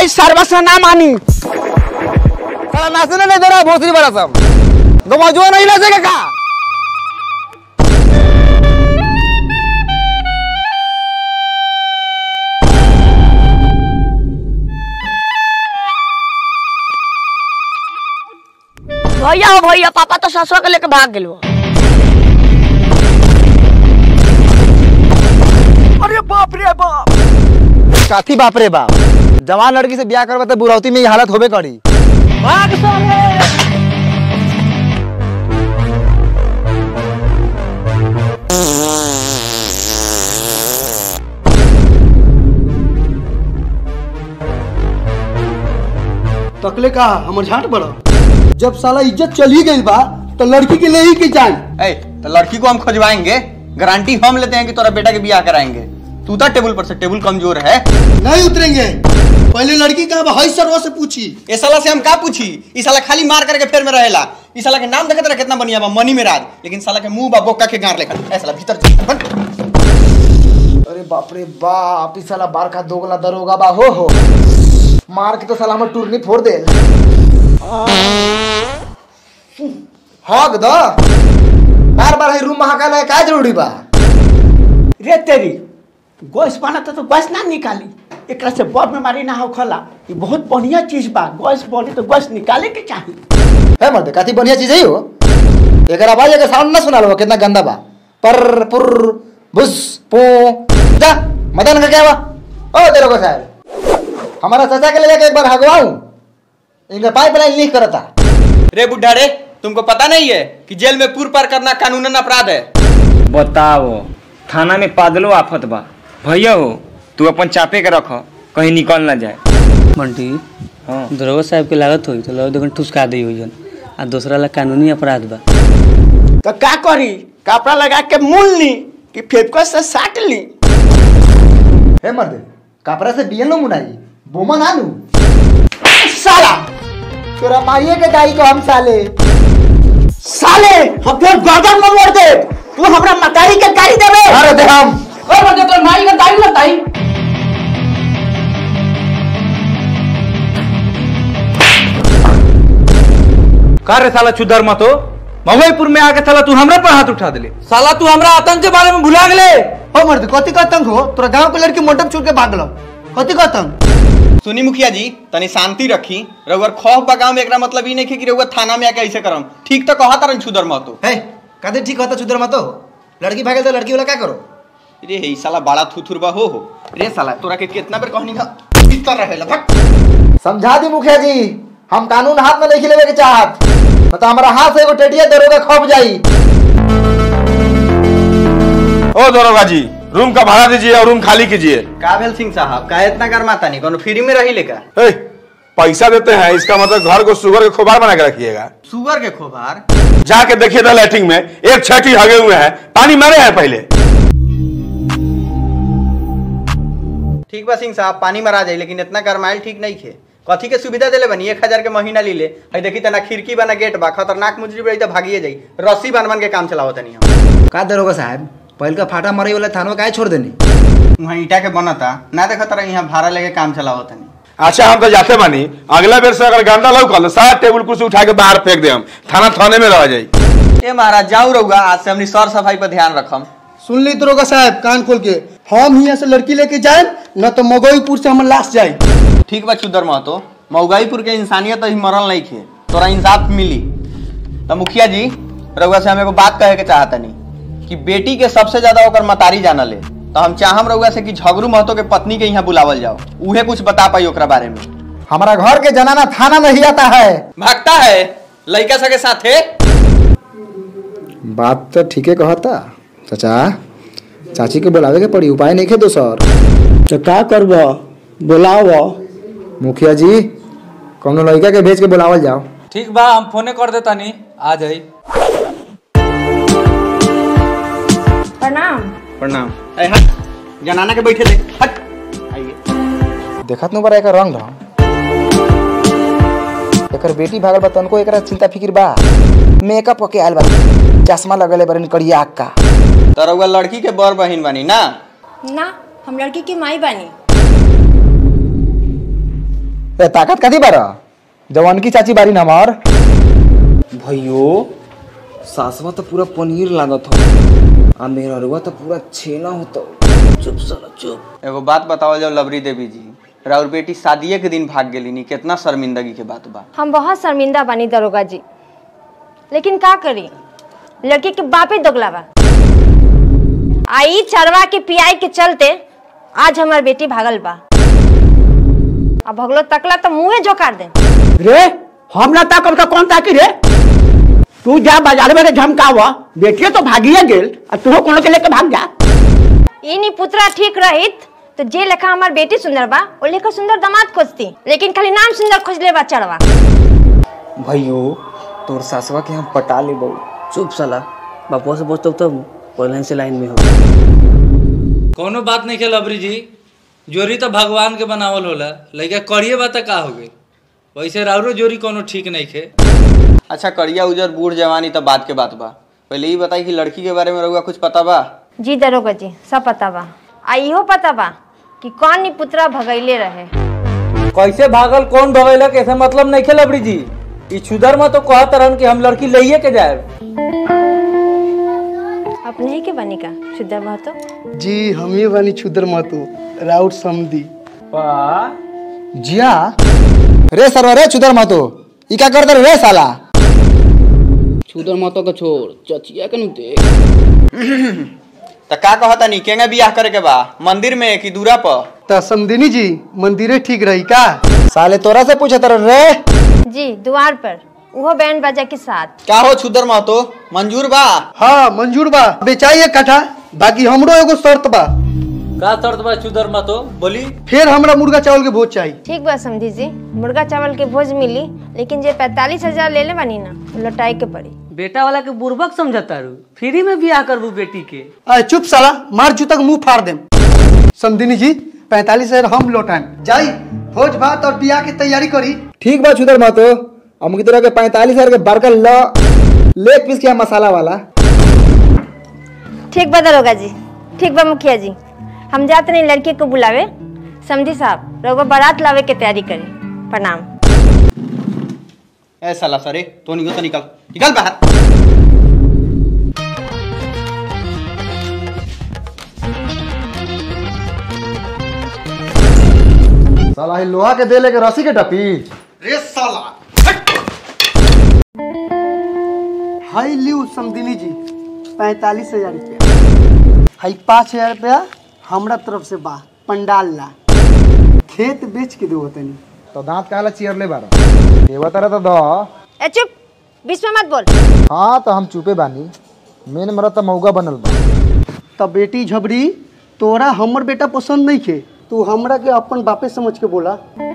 आई सर्वस्व ना मानी साला नाचने नहीं दे रहा भोसरी बड़ा सब गमजुआ नहीं नाचेगा का भैया हो भैया पापा तो ससुर के लेके भाग गेलो अरे बाप रे बाप काथी बाप रे बाप जवान लड़की से ब्याह करवा तो बुरौती में ये हालत होबे करी भाग साले तकले का हमर झाट बड़ा जब साला इज्जत चली गई बा तो लड़की के ले ही के जाए ए तो लड़की को हम खोजवाएंगे गारंटी हम लेते हैं कि तोरा बेटा के ब्याह कराएंगे तू था टेबल पर से टेबल कमजोर है नहीं उतरेंगे पहले लड़की का हई सरवा से पूछी ए साला से हम का पूछी ई साला खाली मार करके फेर में रहेला ई साला के नाम देखत रहा कितना बढ़िया बा मनी में राज लेकिन साला के मुंह बा बोका के गार लेखा ए साला भीतर जा, बंद। अरे बाप रे बाप इस साला बार का दोगला दरोगा बा हो हो मार के तो साला हमर टूरनी फोड़ दे हक द बार बार है रूम महाकाल है का जरूरी बा रे तेरी गैस बना तो गैस ना निकाली एकरा से बड़ बीमारी ना हो खला ये बहुत बढ़िया चीज बा गैस बनी तो गैस निकाले के चाहिए है मर्द काती बढ़िया चीज है हो एक आवाज अगर साउंड ना सुना लो कितना गंदा बा पर पुर बुस पो जा मदन का क्या बा ओ तेरे को साहब हमारा चाचा के ले जाके एक बार हगवाऊं इनका पाइपलाइन लीक करता रे बुढ़ा रे तुमको पता नहीं है कि जेल में पूर पार करना कानूनन अपराध है बताओ थाना में पादलो आफत बा भैया हो तू अपन चापे के रख कहीं निकल ना जाए बंटी हाँ दरोगा साहब के लागत होई तो लगो ठुसका दी हुई जन आ दूसरा ला कानूनी अपराध बा तो का करी कपड़ा लगा के मूल ली कि फेफको से साट ली हे मर्द कपड़ा से बियन लो मुनाई बोमा ना लू साला तोरा माइये के दाई को हम साले साले हम फिर गर्दन में मोड़ दे तू हमरा मतारी के गाड़ी देबे अरे दे हम और बंदे तो नाई का दाई बताई का रे साला चुदर मतो मवईपुर में आके साला तू हमरा पर हाथ उठा दिले साला तू हमरा आतंक के बारे में भुला गेले हो मर्द कथी का तंग हो तोरा गांव के लड़की मंडप छोड़ के भागल कथी का तंग सुनी मुखिया जी तनी शांति रखी रउअर खौफ बा गाँव में एकरा मतलब ई नहीं है कि रउअर थाना में आके ऐसे करम ठीक तो कहा तारन छुदर महतो है कदे ठीक होता चुदर मत हो लड़की भागे तो लड़की वाला क्या करो रे हे ई साला बड़ा थुथुर बा हो हो रे साला तोरा के कितना बेर कहनी का भीतर रहेला भक समझा दी मुखिया जी हम कानून हाथ में नहीं लेवे के चाहत न तो हमारा हाथ से एगो टेटिया दरोगा खप जाई ओ दरोगा जी रूम का भाड़ा दीजिए और रूम खाली कीजिए काबिल सिंह साहब का इतना गरमाता नहीं कोनो फ्री में रही लेका ए, पैसा देते हैं इसका मतलब घर को शुगर के खोबार बना के रखिएगा सुगर के खोभार जाके देखिए था लैट्रिन में एक छठी हगे हुए हैं पानी मारे हैं पहले ठीक बा सिंह साहब पानी मरा जाए लेकिन इतना गरमाइल ठीक नहीं खे कथी के सुविधा देले बनी एक हजार के महीना ली ले हई देखी तना खिड़की बना गेट बा खतरनाक मुजरी बड़ी तो भागिए जाई रस्सी बन बन के काम चलावत नहीं हम का दरोगा साहब पहल का फाटा मरे वाला थानवा काहे छोड़ देनी वहाँ ईटा के बनता ना देखा तरह यहाँ भाड़ा लेके काम चलावत नहीं अच्छा हम तो जाते बानी अगला बेर से अगर गंदा लौकल तो सारा टेबुल कुर्सी उठा के बाहर फेंक दे हम थाना थाने में रह जाई ए महाराज जाऊ रहुआ आज से हमनी सर सफाई पर ध्यान रखम सुन ली दरोगा साहब कान खोल के हम यहाँ से लड़की लेके जाए न तो मगोईपुर से हमर लाश जाए ठीक बा चुदर महतो मऊगाईपुर के इंसानियत अभी मरल नहीं खे तोरा इंसाफ मिली तो मुखिया जी रउआ से हम एगो बात कहे के चाहता नहीं कि बेटी के सबसे ज्यादा ओकर मतारी जाना ले तो हम चाहम रउआ से कि झगड़ू महतो के पत्नी के यहाँ बुलावल जाओ उहे कुछ बता पाई ओकरा बारे में हमारा घर के जनाना थाना में ही आता है भागता है लड़का सके साथे बात तो ठीके कहता चाचा चाची के बुलावे के पड़ी उपाय नहीं खे दोसर तो का करब बुलाओ मुखिया जी कौनो लड़का के भेज के बुलावल जाओ ठीक बा हम फोने कर देता नहीं आ जाई प्रणाम प्रणाम ए हट जनाना के बैठे दे हट आइए देखत नु बड़ा एकर रंग ढंग एकर बेटी भागल बा तनको एकरा चिंता फिकिर बा मेकअप के आयल बा चश्मा लगले बरन करिया आँख का तो रउआ लड़की के बड़ बहिन बनी ना ना हम लड़की की माई बानी ए ताकत कथी बारा जवान की चाची बारी ना हमार भैयो सासवा तो पूरा पनीर लागत हो आ मेहरवा तो पूरा छेना होता चुप साला चुप एगो बात बताओ जाओ लवरी देवी जी राउर बेटी शादिये के दिन भाग गेली नी कितना शर्मिंदगी के बात बा हम बहुत शर्मिंदा बनी दरोगा जी लेकिन का करी लड़की के बापे दोगला बा आई चरवा के पियाई के चलते आज हमार बेटी भागल बा अब भगलो तकला तो मुंहे जोकार दे रे हम ना ताकब तो कौन ताकी रे तू जा बाजार में रे झमकावा बेटिए तो भागिए गेल और तू कोनो के लेके भाग जा इनी पुत्रा ठीक रहित तो जे लेखा हमार बेटी सुंदर बा ओ लेखा सुंदर दामाद खोजती लेकिन खाली नाम सुंदर खोजले बा चढ़वा भैयो तोर सासवा के हम पटा ले बहु चुप साला बापुआ से पूछते तब पहले से लाइन में हो कोनो बात नहीं खेल अबरी जी जोरी तो भगवान के बनावल होला लइका करिए बात का हो गई वैसे राउरो जोरी कोनो ठीक नहीं खे अच्छा करिया उजर बूढ़ जवानी तो बात के बात बा पहले ही बताई कि लड़की के बारे में रहुआ कुछ पता बा जी दरोगा जी सब पता बा आ इहो पता बा कि कौन नी पुत्रा भगैले रहे कैसे भागल कौन भगैलक ऐसा मतलब नहीं खेल अबरी जी ई छुदर में तो कहत रहन कि हम लड़की लइये के जाए अपने ही के बनी का शुद्ध बा तो जी हम ही बनी छुदर मातू राउत समदी जिया रे सरवा रे चुदर मातो ई का करत रे साला छुदर माता का छोड़ चचिया के नु देख तो का कहता नी केंगे बियाह करे के बा मंदिर में कि दूरा पर त समदिनी जी मंदिरे ठीक रही का साले तोरा से पूछत रे जी द्वार पर वो बैंड बाजा के साथ का हो छुदर महतो मंजूर बा हाँ मंजूर बा बेचाइए कट्ठा बाकी हमरो एगो शर्त बा का शर्त बा छुदर में तो बोली फिर हमरा मुर्गा चावल के भोज चाहिए ठीक बा समझी जी मुर्गा चावल के भोज मिली लेकिन जे पैतालीस हजार ले ले बानी ना वो लौटाए के पड़ी बेटा वाला के बुर्बक समझता रू फ्री में बियाह करबू बेटी के अरे चुप साला मार जूता के मुंह फाड़ देम समदिनी जी पैंतालीस हजार हम लौटाएं जाई भोज भात और बियाह की तैयारी करी ठीक बा चुदर मातो हम की तरह के पैंतालीस हजार के बर्गर ल लेग पीस के मसाला वाला ठीक बा दरोगा जी ठीक बा मुखिया जी हम जाते नहीं लड़के को बुलावे समझी साहब रघुआ बारात लावे के तैयारी करी प्रणाम ए साला सरे तो निकल तो निकल निकल बाहर साला ही लोहा के दे लेके रस्सी के टपी रे साला हाई लियो समदिनी जी पैंतालीस हजार रुपया हाई पाँच हजार रुपया हमरा तरफ से बा पंडाल ला खेत बेच के दो तनी तो दांत काला चियर ले बारा देवा तरह तो दो ए चुप बीच में मत बोल हाँ तो हम चुपे बानी मेन मरत तो मौगा बनल बा तब बेटी झबरी तोरा हमर बेटा पसंद नहीं खे तू हमरा के अपन बापे समझ के बोला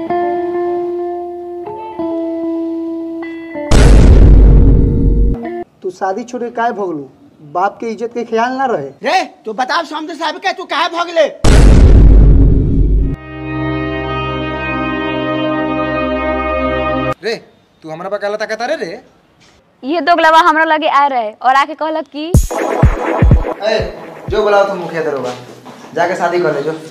तू शादी छोड़ के काय भगलू बाप के इज्जत के ख्याल ना रहे रे तू बताओ समझे साहब के तू कहा भगले रे तू हमरा पर कहला ताकत रे रे ये दोगलवा हमरा लगे आ रहे और आके कहलक कि ए जो बुलाओ तुम मुखिया दरोगा जाके शादी कर ले जो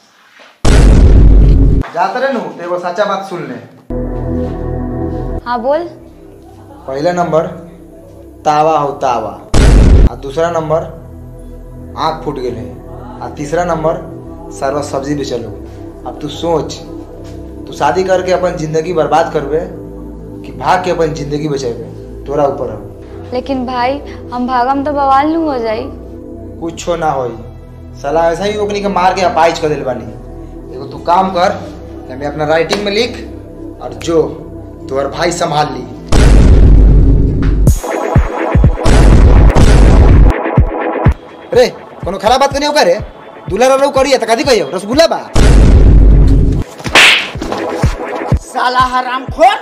जाते रहे नु तो एगो सच्चा बात सुन ले हाँ बोल पहला नंबर तावा हो तावा आ दूसरा नंबर आँख फूट गेले आ तीसरा नंबर सरवा सब्जी बेचलो अब तू सोच तू शादी करके अपन जिंदगी बर्बाद करबे कि भाग के अपन जिंदगी बचेबे तोरा ऊपर हो लेकिन भाई हम भागम तो बवाल नू हो जाई कुछो ना होई साला ऐसा ही ओकनी के मार के अपाइज कर दिल बानी एगो तू काम कर कि हमें अपना राइटिंग में लिख और जो तोहर भाई संभाल ली रे कोनो खराब बात करनी होगा रे दूल्हा रो करिए त कथी कहियो रसगुल्ला बा साला हराम खोर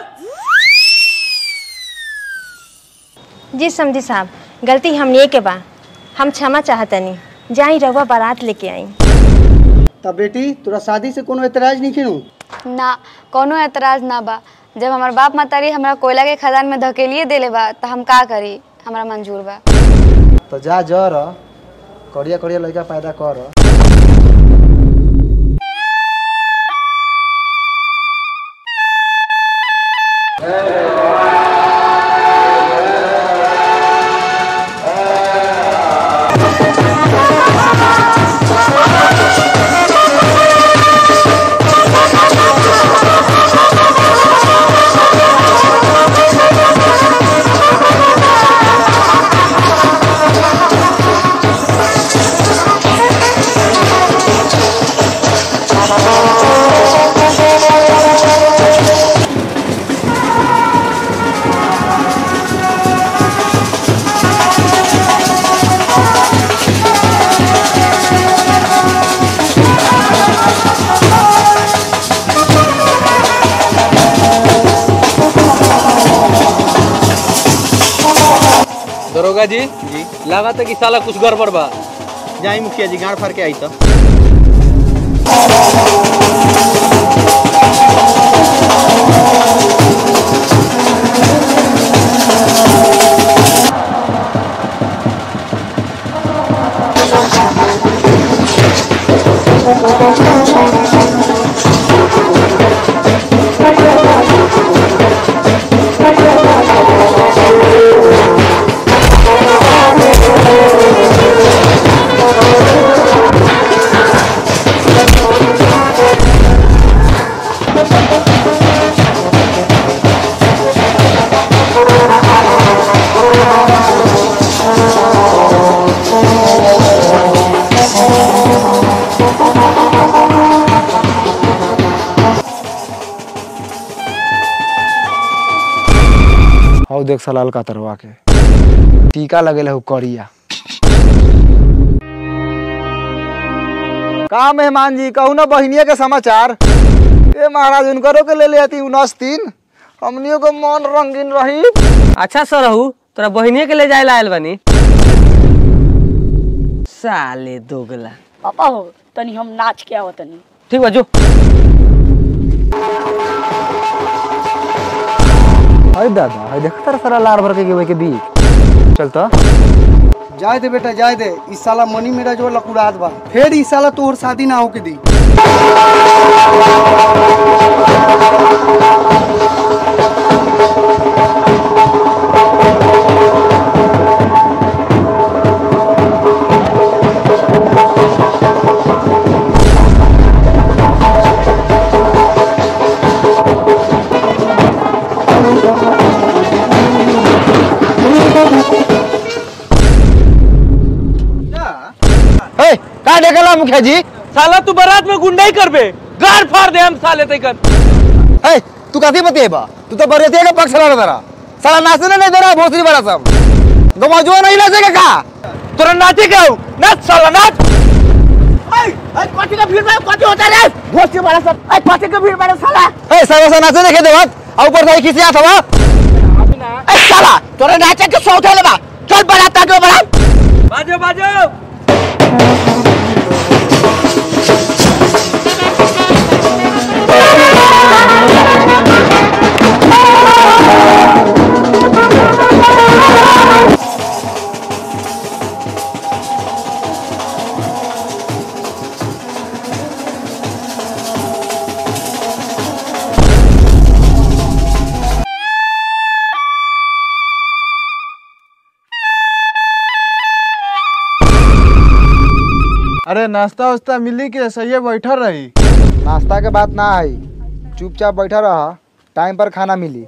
जी समझी साहब गलती हमने के बा हम क्षमा चाहतनी जाई रहुआ बारात लेके आई तब बेटी तोरा शादी से कोनो एतराज नहीं खेनू ना कोनो एतराज ना बा जब हमार बाप मातारी हमरा कोयला के खदान में धकेलिए देले बा त हम का करी हमरा मंजूर बा तो जा जर करिया करिया लड़का पैदा कर दरोगा जी जी लगा था कि साला कुछ गड़बड़ बा जाई मुखिया जी गाड़ फाड़ के आई तो हौ देख सलाल का तरवा के टीका लगेल हौ करिया का मेहमान जी कहू ना बहनिया के समाचार ए महाराज उनकरो के ले ले आती उनस तीन हमनियों को मन रंगीन रही अच्छा सर रहू तोरा बहिनिए के ले जाए ला आयल बनी साले दोगला पापा हो तनी हम नाच के आवत तनी ठीक बा जो अरे दादा अरे देख तर सारा लार भर के गेवे के बीच चल तो जाए दे बेटा जाए दे इस साला मनी मेरा जो लकुड़ात बा फिर इस साला तोहर शादी ना होके दी ए का देखला मुखिया जी साला तू बारात में गुंडाई करबे गाड़ फाड़ दे हम साले तैकन ए तू कथी बतेबा तू तो बरेतिया का पक्ष लड़ा दरा साला नाचने नहीं दे रहा भोसरी बड़ा सब गमजुआ नहीं नाचेगा का तोरा नाचे का हूँ नाच साला नाच कथी का भीड़ में कथी होता रे भोसड़ी वाला सब ए कथी का भीड़ में साला ए साला सा नाचे देखे देवत आ ऊपर से खिसिया था ए साला तोरे नाचे के सौ उठे बा चल बड़ा ताके बड़ा बाजो बाजो अरे नाश्ता वास्ता मिली के सही बैठा रही नाश्ता के बात ना आई चुपचाप बैठा रहा टाइम पर खाना मिली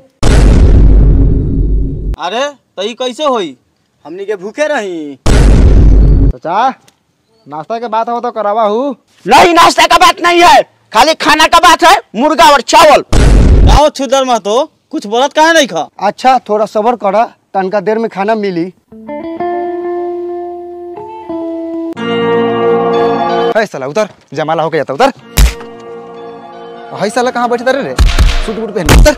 अरे तो ई कैसे होई हमनी के भूखे रही चाचा नाश्ता के बात हो तो करावा हूँ नहीं नाश्ता का बात नहीं है खाली खाना का बात है मुर्गा और चावल आओ छुदर मत हो कुछ बोलत काहे नहीं खा अच्छा थोड़ा सबर करा तनका देर में खाना मिली है साला उतर जमाला होके जाता उतर है साला कहाँ बैठे रे रे सूट बूट पहन उतर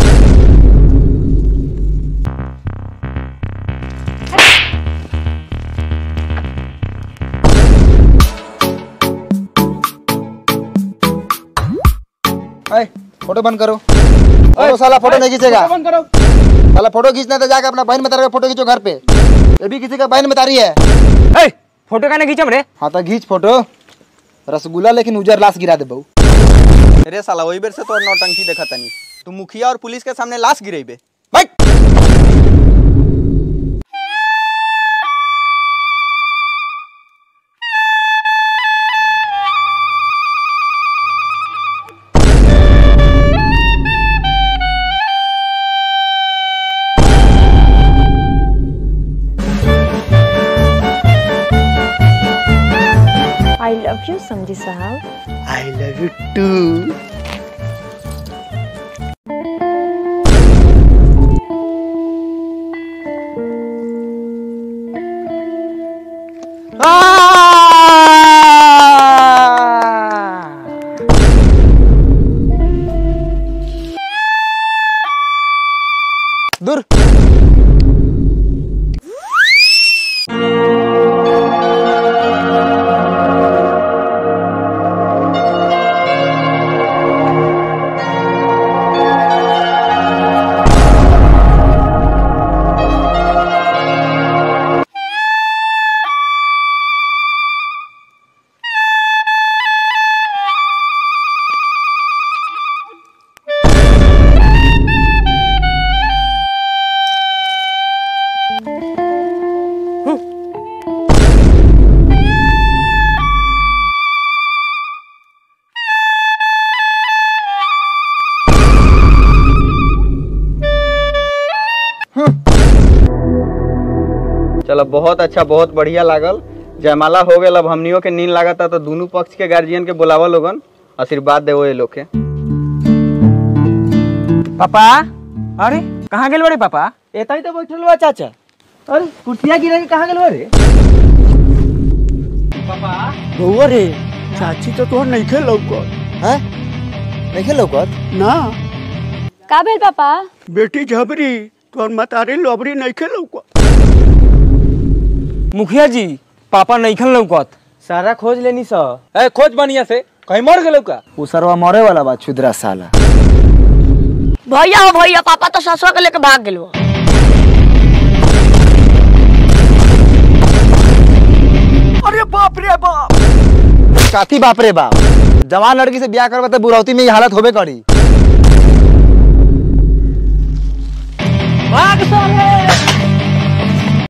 ऐ, फोटो बंद करो ओ साला फोटो नहीं खींचेगा बंद करो साला फोटो खींचना है तो जाके अपना बहन में फोटो खींचो घर पे ये भी किसी का बहन में तारी है ए फोटो काने खींचम रे हाँ तो खींच फोटो रसगुल्ला लेकिन उजर लाश गिरा दे बहू रे साला वही बेर से तोर नौटंकी देखा तनी तू मुखिया और पुलिस के सामने लाश गिरेबे आई लव यू समझी साहब आई लव यू टू दूर चलो बहुत अच्छा बहुत बढ़िया लागल जयमाला हो गए अब हमनियों के नींद लागता तो दोनों पक्ष के गार्जियन के बुलावा लोगन आशीर्वाद देवो ये लोग के पापा अरे कहाँ गेल बड़े पापा एता ही तो बैठल बा चाचा अरे कुर्सिया गिरा के कहाँ गेल रे बउआ रे चाची तो तोहर नहीं खेल हैं नहीं खेल लौकत ना का भेल पापा बेटी झबरी तोहर मतारी लोबरी नहीं खेल मुखिया जी पापा नहीं खेल लौकत सारा खोज लेनी स ए खोज बढ़िया से कहीं मर गेलौ का उ सरवा मरे वाला बा छुदरा साला भैया हो भैया पापा तो ससुआ के लेके भाग गेलो अरे बाप रे बाप काथी बाप रे बाप जवान लड़की से ब्याह करवा तो बुरौती में ये हालत होबे करी भाग साले